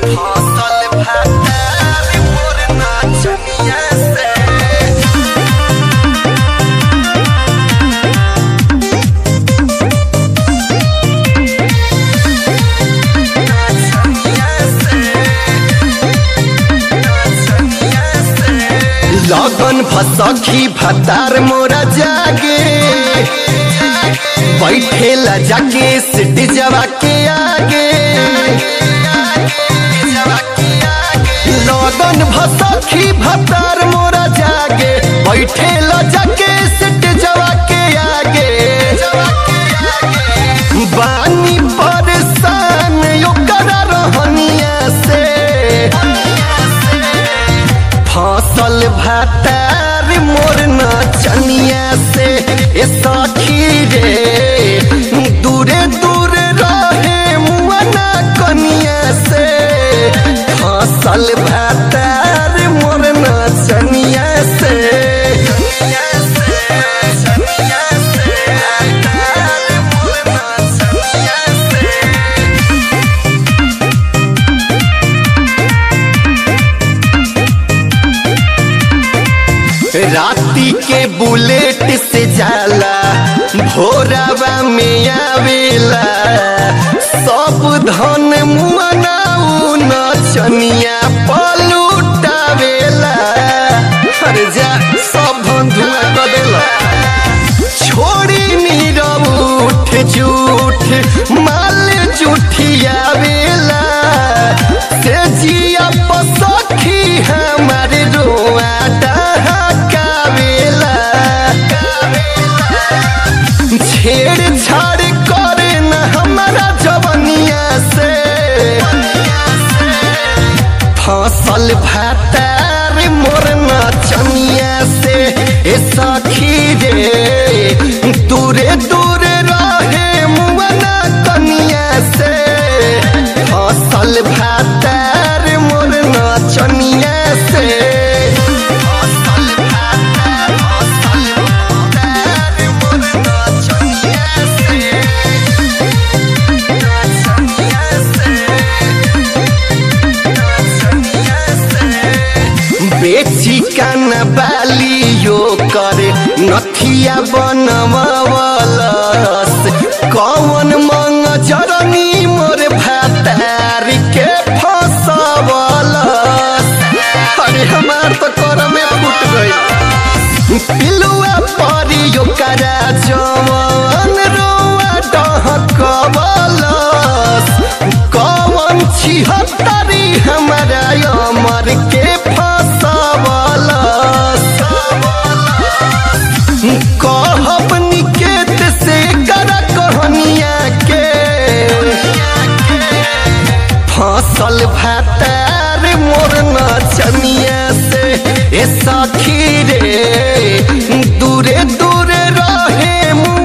फसल भातार मोर नाचनिया से लगन फसखी भतार मोरा जागे बैठेला जाके सिटी जवा के आगे लगन भसखी भतार मोरा जागे बैठेला जाके सिटी जवा के आगे बानी परेशान ओकरा रहनिया से फसल भातार मोर नचनिया से ए सखी रे दूरे दूरे रहे मुआना कनिया से फसल भातार मोर नचनिया से राती के बुलेट से जाला भोरावा में आवेला सब धन मुआनाऊ नचनिया पलुटावेला अरे जा सब धन धुआं कर देला छोड़ी नीरव उठ झूठ माल जुठियावेला से जिया पसखी हमारे रोआ डहकावेला छेड़ छाड़ करे न हमारा जवनिया से फसल भातार मोर नचनिया से ए सखी रे दूरे दूरे रहे मुआना कनिया से फसल भातार मोर नचनिया से फसल भातार फसल भातार मोर नचनिया से नचनिया से बेची कान बालियो करे नथिया बनवलस कौन मंग जरनी मोर भातार के फसवलस अरे हमार तो कर में फूट गई पिलुआ परियो करा जवन रोआ डहकवलस कौन छिहत्तरी हमारा अमर के फसवलस कहब निकेत से कर कहनिया के फसल भातार मोर नचनिया से ए सखी रे दूरे दूरे रहे